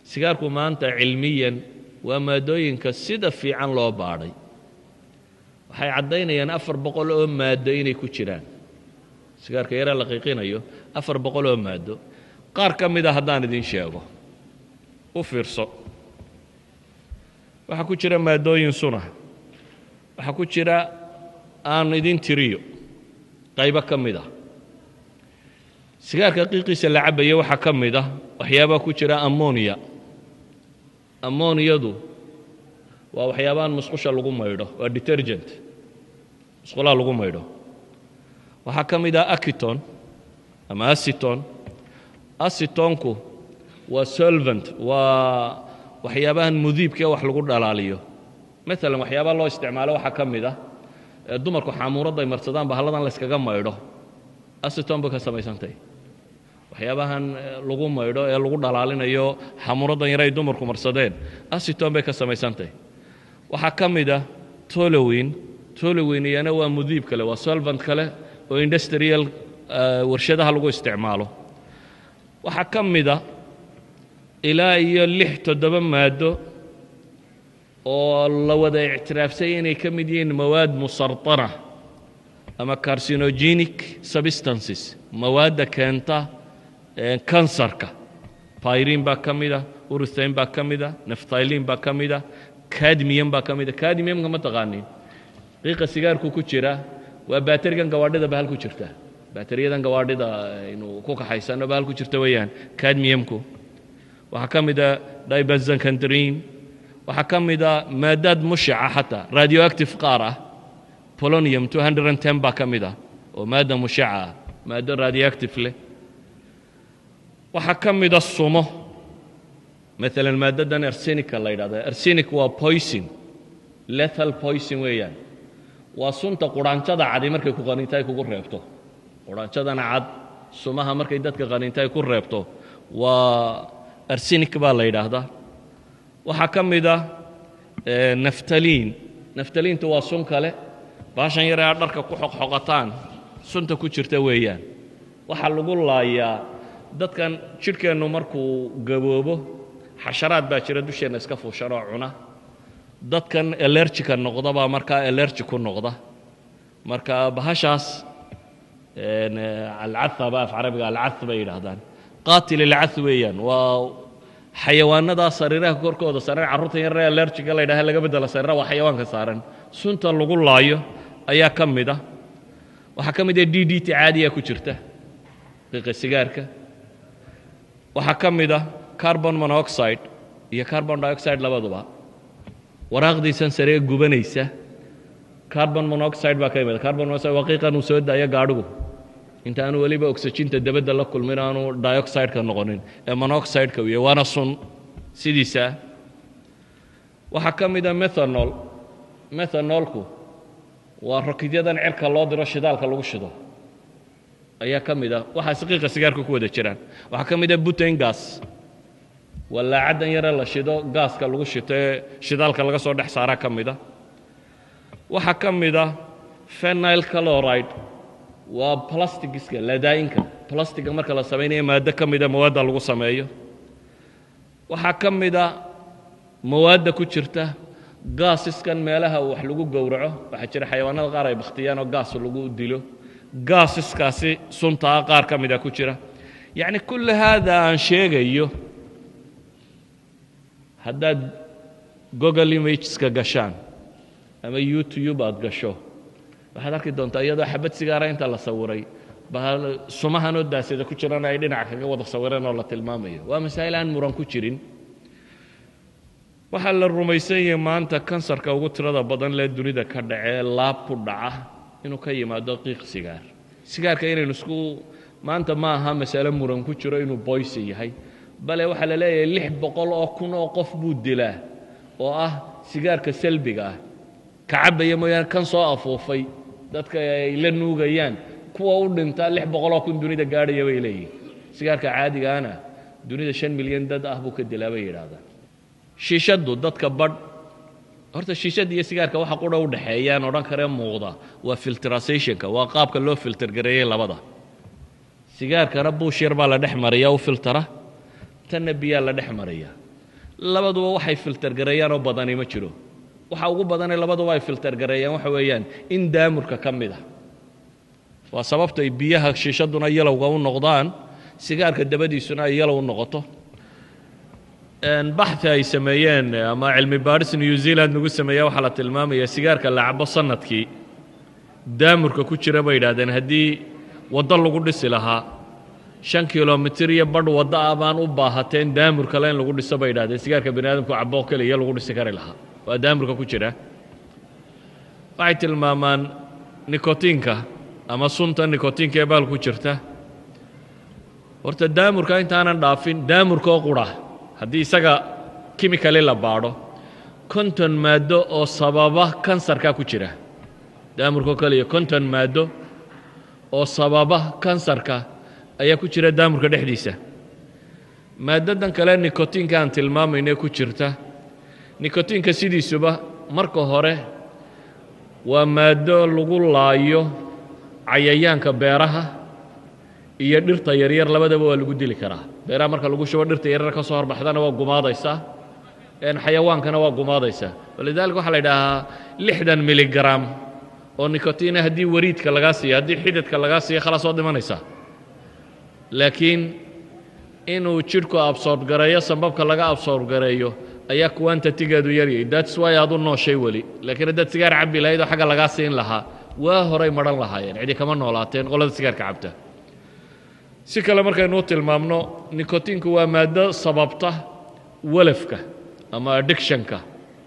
sigaarku maanta cilmiyan waa maadooyinka sida fiican loo baadhay waxay caddaynayaan afar boqol oo maaddo inay ku jiraan sigaarka yaraa la qiiqinayo afar boqol oo maaddo qaar ka mida haddaan idin sheego u fiirso waxaa ku jira maadooyin suna waxaa ku jira aan idin tiriyo qaybo ka mid ah sigaarka qiiqiisa la cabaya waxaa ka mid ah waxyaabaa ku jira ammoniya ammoniyadu waa waxyaabahan musqusha lagu maydho waa detergent musqulaha lagu maydho waxaa ka mid ah akiton ama asiton asitonku waa solvent waa waxyaabahan mudiibkae wax lagu dhalaaliyo maalan waxyaabaha loo isticmaalo waxaa ka mid ah ee dumarku xaamuuradda ay marsadaan bahalladan layskaga maydho asiton bay ka samaysantay waxyaabahan lagu maydho ee lagu dhalaalinayo xamuuraddan yare ay dumarku marsadeen asiton bay ka samaysantay waxaa ka mid ah tolowin tolowin iyana waa mudiib kale waa solvant kale oo industrial warshadaha lagu isticmaalo waxaa ka mid a ilaa iyo lix toddoba maaddo oo la wada ictiraafsay inay ka mid yihiin mawaad musartana ama carcinogenic substances mawaadda keenta kansarka pyrin baa ka mid a uruthayn baa ka mid a nafthylin baa ka mid a cadmium baa ka mid a cadmiumka ma taqaanin qiiqa sigaarku ku jira waa baaterigan gawaadhida bahal ku jirta baateriyadan gawaadhida aynu ku kaxaysano bahal ku jirta weeyaan cadmiumku waxaa ka mid a dibazankandrin waxaa ka mid a maadaad mushaca xataa radioactive qaar ah polonium baa ka mid ah oo maadda mushaca ah maaddo radioactive leh waxaa ka mida sumo maalan maaddadan arsenica la yidhahda arsenic waa poison lethal poison weeyaan waa sunta quraanjada cadi markay ku qaninta ay kugu reebto quraanjadana cad sumaha markay dadka qaninta ay ku reebto waa arsenic baa la yidhaahdaa waxaa ka mid ah naftaliin naftaliintu waa sun kale baashan yare aad dharka ku xoqxoqataan sunta ku jirta weeyaan waxaa lagu laayaa dadkan jidhkeennu markuu gaboobo xasharaad baa jira dusheenna iska fuushanoo cuna dadkan elerjika noqda baa markaa elerji ku noqda marka bahashaas alcaa ba af carabiga alca bay yidhaahdaan qaatil ilca weeyaan waa xayawaanadaa sariiraha korkooda saaran carruurtan yarre elerjiga la ydhaha laga bedela sariira waa xayawaanka saaran sunta lagu laayo ayaa ka mid ah waxaa ka mid ah d d t caadiya ku jirta qiiqa sigaarka waxaa ka mid ah carbon monoxide iyo carbon dioxide labaduba waraaqdiisan saree gubanaysa carbon monoxide baa ka imid carbon monoxide waa qiiqan uu soo daayo gaadhigu inta aanu weliba oxyginta dabadda la kulmin aanu dioxideka noqonin ee monoxideka u yahay waana sun sidiisaa waxaa ka mid a methanol methanolku waa rakidyadan cirka loo diro shidaalka lagu shido ayaa ka mid ah waxaas qiiqa sigaarka ku wada jiraan waxaa ka mid a butain gas waa laacaddan yare la shido gaaska lagu shito ee shidaalka laga soo dhex saaraa ka mid a waxaa ka mid ah phenyl caloride waa plastigiska ladaa'inka plastiga marka la samaynayo maaddo ka mida mawaadda lagu sameeyo waxaa ka mid a mawaadda ku jirta gaasiskan meelaha wax lagu gowraco waxaa jira xayawaanada qaar ay bakhtiyaan oo gaas lagu dilo gaasiskaasi suntaa qaar ka mida ku jira yacni kulli haada aan sheegayo haddaad google imageska gashaan ama youtube aad gasho waxaad arki doontaa iyadoo xabad sigaara inta la sawiray sumahanoo daasada ku jirana ay dhinac kaga wada sawireen oo la tilmaamayo waa masaa'il aan muran ku jirin waxaa la rumaysan yahay maanta kansarka ugu tirada badan lee dunida ka dhacee laab ku dhaca inuu ka yimaado qiiq sigaar sigaarka inaynu isku maanta ma aha masale muran ku jiro inuu boysi yahay bale waxaa la leeyahay lix boqol oo kun oo qof buu dilaa oo ah sigaarka salbiga ah ka cabbaya mooyaane kan soo afuufay dadka ay la nuugayaan kuwa u dhintaa lix boqoloo kun dunida gaadhaya bay leeyihin sigaarka caadigaana dunida shan milyan dad ah buu ka dilaa bay yidhaahdaan shiishaddu dadka badh horta shiishadda iyo sigaarka waxa qudha u dhexeeyaan odhan karee muuqda waa filtrasationka waa qaabka loo filtergareeyey labada sigaarkana buush yar baa la dhex mariya u filtara tanna biyaa la dhex mariya labaduba waxay filtergareeyaan oo badani ma jiro waxa ugu badanee labaduba ay filtergareeyaan waxa weeyaan in daamurka ka mid a waa sababta ay biyaha shiishaduna yalowga u noqdaan sigaarka dabadiisuna ay yalow u noqoto baxi ay sameeyeen ama cilmi baadhis new zealand lagu sameeya waxaa la tilmaamaya sigaarka la cabo sanadkii daamurka ku jira bay yidhahdeen haddii waddo lagu dhisi lahaa shan kilomitir iyo badh waddo ah baan u baahateen daamur kale in lagu dhiso bay yidhahdeen sigaarka bani aadamku cabo keliya lagu dhisi kari lahaa waa daamurka ku jira waxay tilmaamaan nikotiinka ama sunta nikotiinka ee baal ku jirta horta daamurka intaanan dhaafin daamurkaoo qura haddii isaga kimikali la baadho konton maaddo oo sababa kansarka ku jira daamurkao kaliya konton maaddo oo sababa kansarka ayaa ku jira daamurka dhexdiisa maaddadan kale nikotiinka aan tilmaamayne ku jirta nikotiinka sidiisuba marka hore waa maaddo lagu laayo cayayaanka beeraha iyo dhirta yaryar labadaba waa lagu dili karaa beeraha marka lagu shubo dhirta yaryar ka soo horbaxdana waa gumaadaysaa xayawaankana waa gumaadaysaa walidaalika waxaa la idhaahaa lixdan miligram oo nikotiina haddii wariidka lagaa siiyo haddii xididka lagaa siiyo khalaas waad dhimanaysaa laakiin inuu jidhku absorb gareeyo sambabka laga absorb gareeyo ayaa quantatigeedu yaryay that's why aad u nooshay weli laakiin haddaad sigaar cabbi lahayd oo xagga lagaa siin lahaa waa horay madhan lahaayeen cidi kama noolaateen qolada sigaarka cabta si kale markaynu u tilmaamno nikotiinku waa maaddo sababta walafka ama addictionka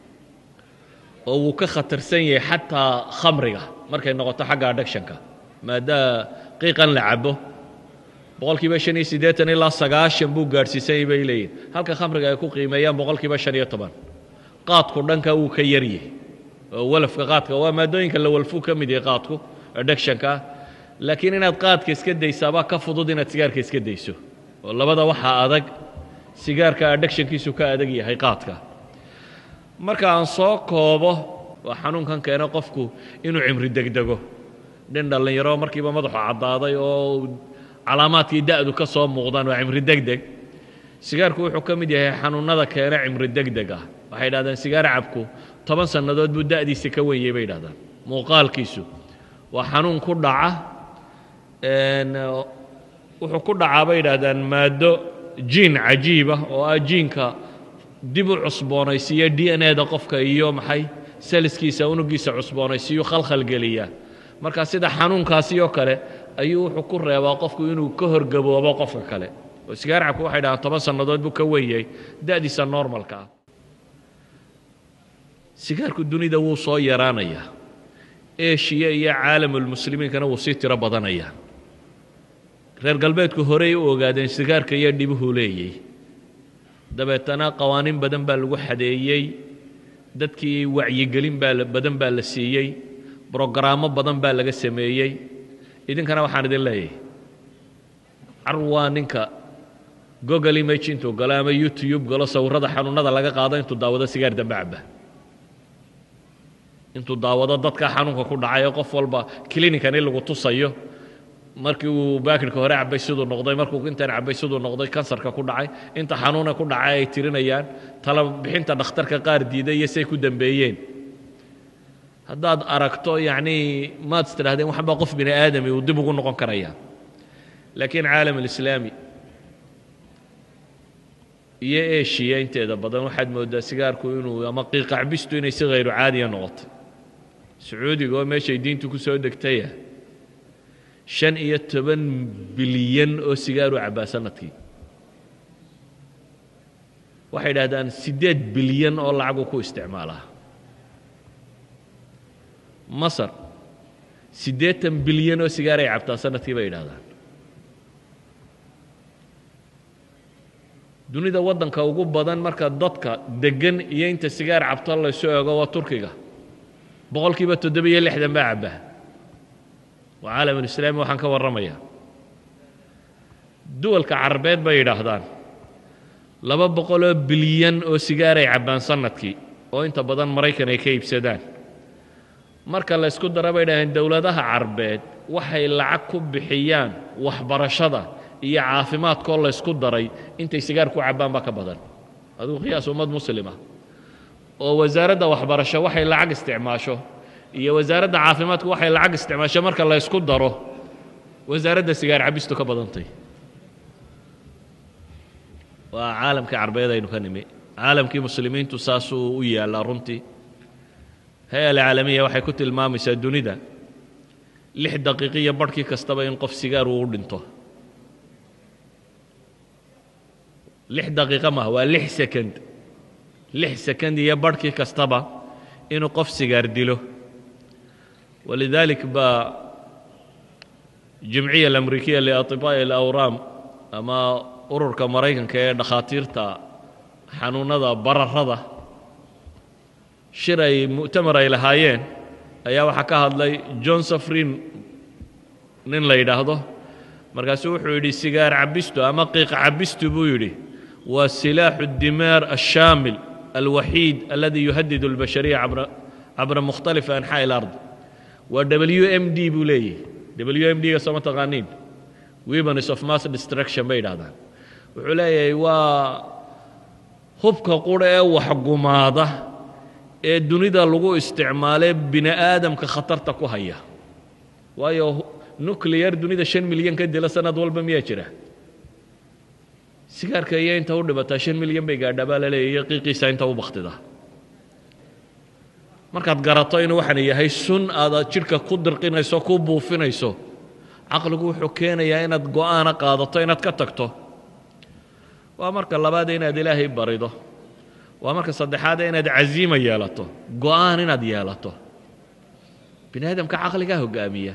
oo wuu ka khatarsan yahay xataa khamriga markay noqoto xagga addictionka maaddaa qiiqan la cabo boqol kiiba shan iyo siddeetan ilaa sagaashan buu gaadhsiisanyay bay leeyihin halka khamriga ay ku qiimeeyaan boqol kiiba shan iyo toban qaadku dhanka wuu ka yaryahy oo walafka qaadka waa maadooyinka la walfuu ka mid yahay qaadku addictionka laakiin inaad qaadka iska daysaabaa ka fudud inaad sigaarka iska dayso oo labada waxaa adag sigaarka addictionkiisu ka adag yahay qaadka marka aan soo koobo waa xanuunkan keena qofku inuu cimri degdego nin dhallinyaro markiiba madaxu caddaaday oo calaamaadkii da'du ka soo muuqdaan waa cimri degdeg sigaarku wuxuu ka mid yahay xanuunnada keena cimri degdeg ah waxay idhahdeen sigaar cabku toban sannadood buu da'diisa ka wenyey bay idhahdaan muuqaalkiisu waa xanuun ku dhaca wuxuu ku dhacaa bay idhahdaan maaddo jiin cajiibah oo ah jiinka dib u cusboonaysiiya d n eda qofka iyo maxay saliskiisa unugiisa cusboonaysiiyu khalkhalgeliya marka sida xanuunkaasi oo kale ayuu wuxuu ku reebaa qofku inuu ka horgaboobo qofka kale oo sigaar cabku waxay dhahaan toban sannadood buu ka wenyey da'diisa normalka ah sigaarku dunida wuu soo yaraanayaa eshiya iyo caalamulmuslimiinkana wuu sii tiro badanayaa reer galbeedku horey u ogaadeen sigaarka iyo dhibuhu leeyey dabeetana qawaaniin badan baa lagu xadeeyey dadkii wacyigelin baa badan baa la siiyey brogaraamo badan baa laga sameeyey idinkana waxaan idin leeyahay carwaa ninka gogol image intuu galo ama youtube galo sawirrada xanuunada laga qaado intuu daawado sigaar dambe caba intuu daawado dadka xanuunka ku dhacay oo qof walba clinican in lagu tusayo markii uu baakirka hore cabay siduu noqday markuu intan cabay siduu noqday kansarka ku dhacay inta xanuuna ku dhacay ay tirinayaan tala bixinta dhakhtarka qaar diiday iyo say ku dambeeyeen haddaad aragto yacnii maad is tidhahdeen waxbaa qof bini aadami uu dib ugu noqon karaya laakiin caalam alislaami iyo eshiya inteeda badan waxaad mooddaa sigaarku inuu ama qiiqacbistu inay si hayru caadiya noqotay sacuudiga oo meeshay diintu ku soo degtaya shan iyo toban bilyan oo sigaaru cabbaa sanadkii waxay idhahdaan siddeed bilyan oo lacagu ku isticmaalaa masar siddeetan bilyan oo sigaaray cabtaa sanadkii bay idhahdaan dunida waddanka ugu badan marka dadka deggan iyo inta sigaar cabto laysu eego waa turkiga boqol kiiba toddobiyo lixdan baa cabbaa waa caalamulislaami waxaan ka warramayaa duwalka carabeed bay yidhaahdaan laba boqoloo bilyan oo sigaaray cabbaan sanadkii oo inta badan maraykan ay ka iibsadaan marka la ysku dara bay idhahdeen dowladaha carabeed waxay lacag ku bixiyaan waxbarashada iyo caafimaadkoo laysku daray intay sigaar ku cabbaan baa ka badan adigu qiyaas ummad muslima oo wasaaradda waxbarasho waxay lacag isticmaasho iyo wasaaradda caafimaadku waxay lacag isticmaasho marka la ysku daro wasaaradda sigaar cabistu ka badantay waa caalamkii carbeed aynu ka nimi caalamkii muslimiintu saasuu u yaallaa runtii hay-a alcaalamiya waxay ku tilmaamaysaa dunida lix daqiiqiyo barhkii kastaba in qof sigaar uu u dhinto lix daqiiqo maaha waa lix sekond lix sekond iyo barhkii kastaba inuu qof sigaar dilo walidaalik baa jimciya alamrikiya liatibaa'i alawraam ama ururka maraykanka ee dhakhaatiirta xanuunnada bararada shir ay mu'tamar ay lahaayeen ayaa waxaa ka hadlay john safrin nin la yidhaahdo markaasuu wuxuu yidhi sigaar cabistu ama qiiq cabistu buu yidhi waa silaaxu dimaar ashaamil alwaxiid aladi yuhadidu اlbashariya cabra mukhtalifi anxaaءi اlard waa w m d buu leeyahy w m d ga sooma taqaaniin weapons of mass destruction bay yidhahdaan wuxuu leeyahay waa hubka qura ee waxgumaada ee dunida lagu isticmaalee bini aadamka khatarta ku haya waayo nucleyar dunida shan milyan ka dila sanad walba miyaa jira sigaarka iyo inta u dhibataa shan milyan bay gaadhaa baa la leeya iyo qiiqiisa inta u baktida markaad garato inuu waxaan yahay sun aad jidhka ku dirqinayso ku buufinayso caqligu wuxuu keenayaa inaad go'aana qaadato inaad ka tagto waa marka labaade inaad ilaahay barido waa marka saddexaade inaad caziima yeelato go'aan inaad yeelato bini aadamka caqligaa hogaamiya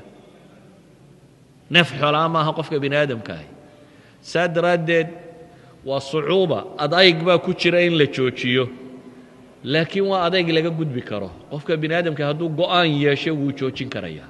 neef xoolaa maaha qofka bini aadamkaahi saa daraaddeed waa sucuuba adayg baa ku jira in la joojiyo laakiin waa adayg laga gudbi karo qofka bini aadamka hadduu go'aan yeesho wuu joojin karayaa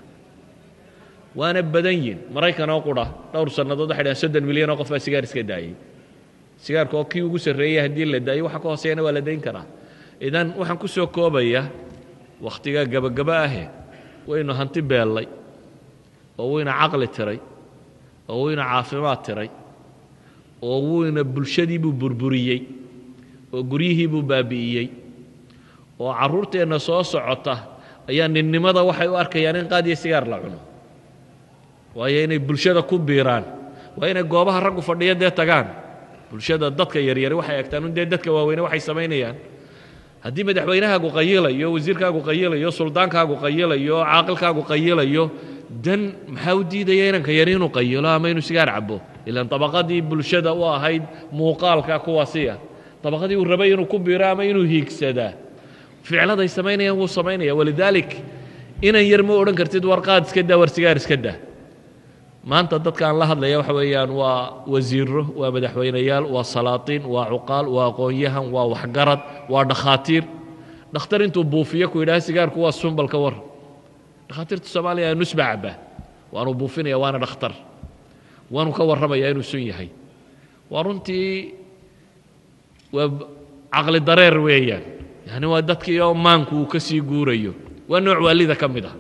waana badan yihin maraykan oo qura dhowr sannadood waxay dhahan soddon milyan oo qof baa sigaar iska daayey sigaarka oo kii ugu sarreeyey haddii la daayo waxa ka hooseeyana waa la dayn karaa idan waxaan ku soo koobaya wakhtigaa gebagaba ahe waynu hanti beellay oo wayna caqli tiray oo wayna caafimaad tiray oo wuyna bulshadii buu burburiyey oo guryihii buu baabi'iyey oo carruurteenna soo socota ayaa ninnimada waxay u arkayaan in qaad iyo sigaar la cuno waayo inay bulshada ku biiraan waa inay goobaha raggu fadhiya dee tagaan bulshada dadka yaryari waxay egtaan un dee dadka waaweyne waxay samaynayaan haddii madaxweynahaagu qayilayo wasiirkaagu qayilayo suldaankaagu qayilayo caaqilkaagu qayilayo dan maxaa u diidaya inanka yari inuu qayilo ama inuu sigaar cabo ilaan dabaqadii bulshada u ahayd muuqaalka kuwaasiya dabaqadii uu rabay inuu ku biiro ama inuu hiigsadaa ficladay samaynayaan wuu samaynaya walidaalik inan yar ma odhan kartid war qaad iska daa war sigaar iska daa maanta dadka aan la hadlaya waxa weeyaan waa wasiiro waa madaxweynayaal waa salaatiin waa cuqaal waa aqoon-yahan waa waxgarad waa dhakhaatiir dhakhtar intuu buufiyo ku yidhaha sigaarku waa sumbalka war dhakhaatiirta soomaaliya nusba cabaa waanu buufinaya waana dhakhtar waanu ka warramaya inuu sun yahay waa runtii waa caqli dareer weeyaan yani waa dadkii oo maanku uu ka sii guurayo waa nooc waalida ka mid ah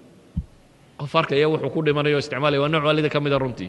qof arkaya wuxuu ku dhimanayo o isticmaalaya waa nooc waalida ka mida runtii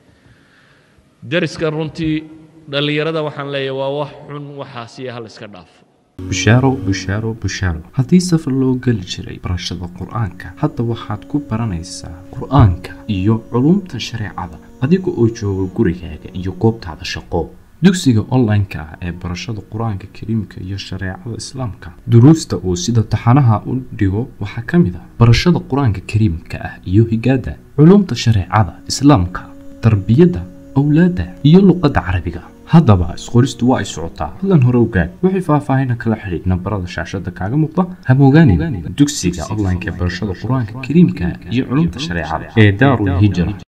deriskan runtii dhallinyarada waxaan leeyahay waa wax xun waxaasiya hal iska dhaafo bushaaro bushaaro bushaaro haddii safar loo geli jiray barashada qur-aanka hadda waxaad ku baranaysaa qur-aanka iyo culumta shareecada adiga oo jooga gurigaaga iyo goobtaada shaqo dugsiga online-ka ah ee barashada qur-aanka kariimka iyo shareecada islaamka duruusta uu sida taxanaha u dhigo waxaa ka mid ah barashada qur-aanka kariimka ah iyo higaada culumta shareecada islaamka tarbiyadda awlaadda iyo luqadda carabiga haddaba isqoristu waa ay socotaa hadlan hore ogaad wixii faahfaahina kala xidhiidh nambarada shaashada kaaga muuqda hamogaanin dugsiga online-ka ee barashada qur-aanka kariimka iyo culumta shareecada ee daarul hijra